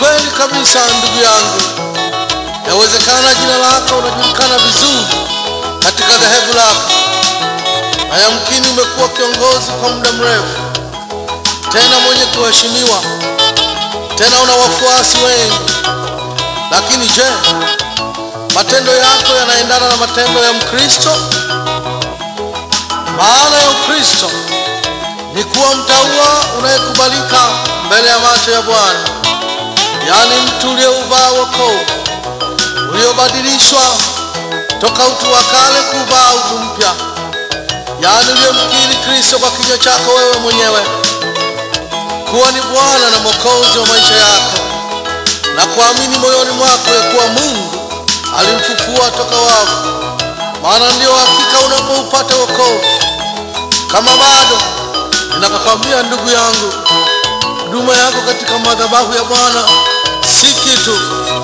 kweli kabisa ndugu yangu, yawezekana jina lako unajulikana vizuri katika dhehebu lako, na yamkini umekuwa kiongozi kwa muda mrefu, tena mwenye kuheshimiwa, tena una wafuasi wengi. Lakini je, matendo yako yanaendana na matendo ya Mkristo? Maana ya Ukristo ni kuwa mtaua unayekubalika mbele ya macho ya Bwana, yaani mtu uliouvaa wokovu, uliobadilishwa toka utu wa kale kuvaa utu mpya, yaani uliyemkiri Kristo kwa kinywa chako wewe mwenyewe kuwa ni Bwana na Mwokozi wa maisha yako na kuamini moyoni mwako ya kuwa Mungu alimfufua toka wafu. Maana ndio hakika unapoupata wokovu. Kama bado, ninakukwambia ndugu yangu, huduma yako katika madhabahu ya Bwana si kitu.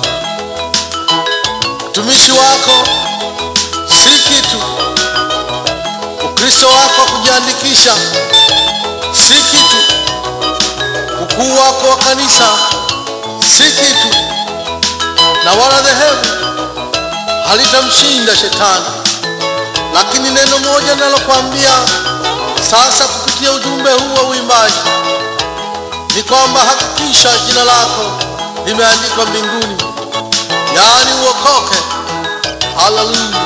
Utumishi wako si kitu. Ukristo wako wa kujiandikisha si kitu. Ukuu wako wa kanisa si kitu, na wala dhehebu halitamshinda shetani. Lakini neno moja ninalokuambia sasa kupitia ujumbe huu wa uimbaji ni kwamba hakikisha jina lako limeandikwa mbinguni, yaani uokoke. Haleluya!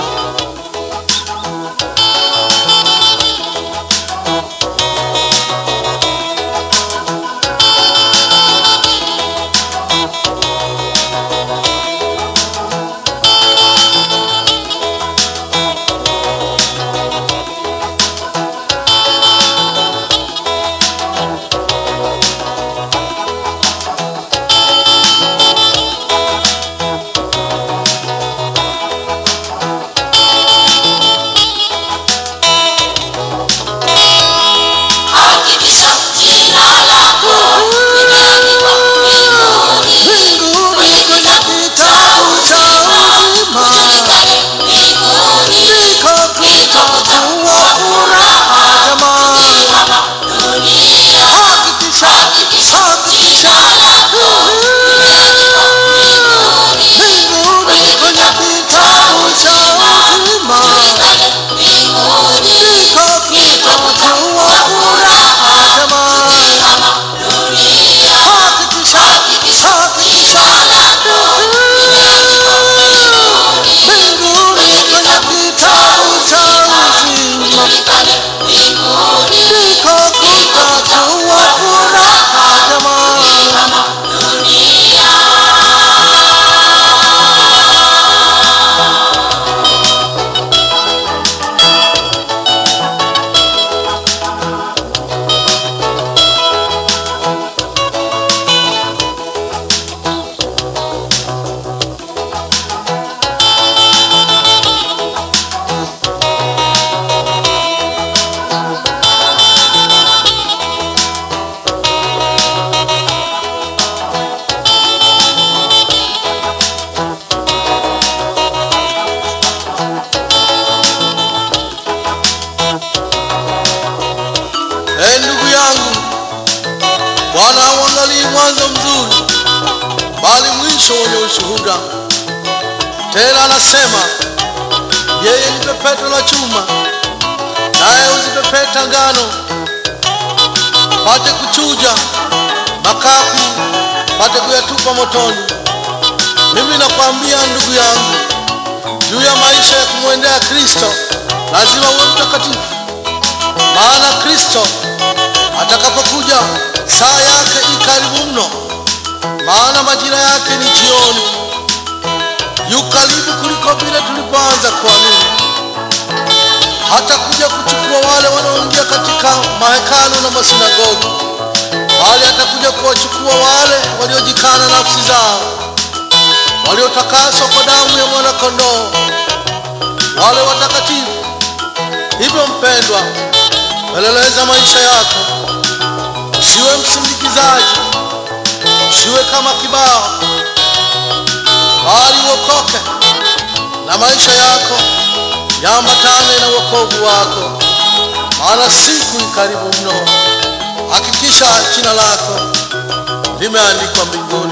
Hakikisha jina lako limeandikwa mbinguni, Mbinguni kwenye kwenye kitabu kitabu cha uzima ujulikane mbinguni, ndiko kutakuwa furaha jamani. kama dunia. Hakikisha, Hakikisha hakikisha jina lako limeandikwa mbinguni, mbinguni kwenye kitabu cha uzima ujulikane mbinguni, ndiko kutakuwa furaha jamani. kama dunia. Hakikisha, hakikisha limeandikwa mbinguni, mbinguni kwenye kitabu cha uzima ujulikane mbinguni, ndiko kutakuwa furaha jamani. kama dunia. Ee ndugu yangu, Bwana hauangalii mwanzo mzuri, bali mwisho wenye ushuhuda. Tena anasema yeye ni pepeto la chuma, naye huzipepeta ngano, pate kuchuja makapi, pate kuyatupa motoni. Mimi nakwambia ndugu yangu, juu ya maisha ya kumwendea Kristo lazima uwe mtakatifu maana Kristo atakapokuja saa yake i karibu mno, maana majira yake ni jioni. Yu karibu kuliko vile tulipoanza kuamini. Hata kuja kuchukua wale wanaoingia katika mahekalu na masinagogi, bali atakuja kuwachukua wale waliojikana nafsi zao, waliotakaswa kwa damu ya mwana-kondoo, wale watakatifu. Hivyo mpendwa, peleleza maisha yako, usiwe msindikizaji, usiwe kama kibao, bali uokoke na maisha yako yaambatane na wokovu wako, maana siku i karibu mno. Hakikisha jina lako limeandikwa mbinguni.